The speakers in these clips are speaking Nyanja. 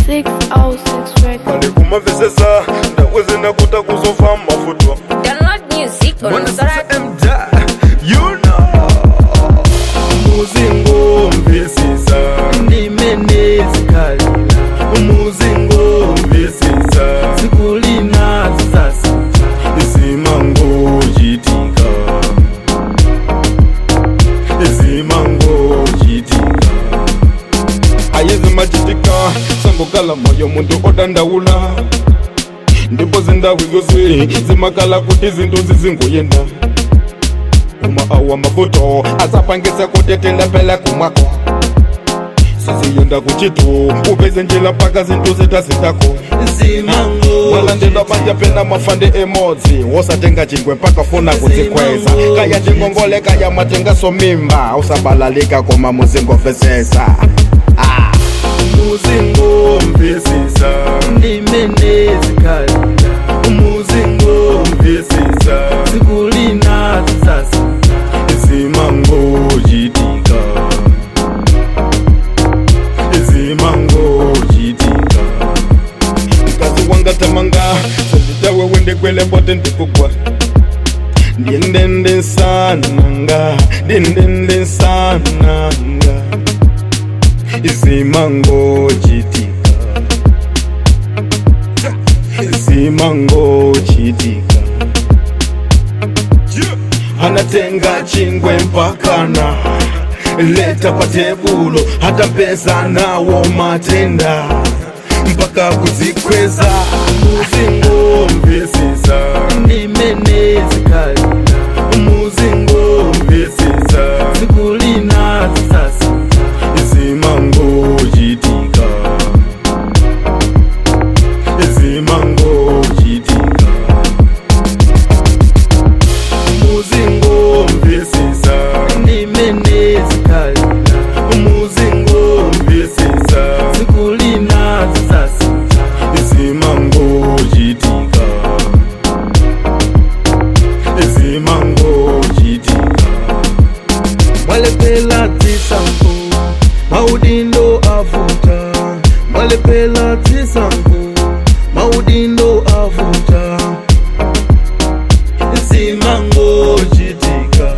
606 record. mali kumamvesesa ndakwezena kuta kuzofa mafuto Download music on Soraya. mda you know muzingo mvisisa ndimene zikhalira muzingo mvisisa zikulina zisasinja izimango jitika izimango jitika ayezimajitika sangokala moyo muntu odandaula ndipo zindawu zose zimakala kuti zinthu zizingoyenda uma awa mafuto asapangisa kutetela pela kumwako siziyenda kuchitu upeze njila mpaka zinthu zitazitako zimango walandela banja pena mafande emodzi wosatenga chingwe mpaka funa kudzikweza kaya ndingongole kaya matengaso mimba usabalalika koma muzingomvesesa Ah. muzingo mvisisa ndimene zikhalira muzingo mvisisa zikulina zisasinja izimango jitika izimango jitika mkazi wanga tamanga senditawe wende kwele bote ndikugwa ndiendende sananga ndiendende sananga izimango jitika izimango jitika anatenga chingwe mpakana leta pa tebulo hata mpesa nawo matenda mpaka kuzikweza muzingo mvisisa ndimene zikhalira muzingo mvisisa zikulina zisasinja izimango jitika izimango jitika muzingo mvisisa ndimene zikhalira muzingo mvisisa zikulina zisasinja izimango jitika izimango jitika mwalepela zisango maudindo avuta mwalepela zisango maudindo avuta zimango jitika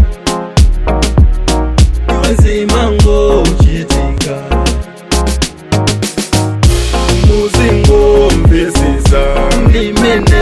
zimango jitika muzingo mvisisa ndimene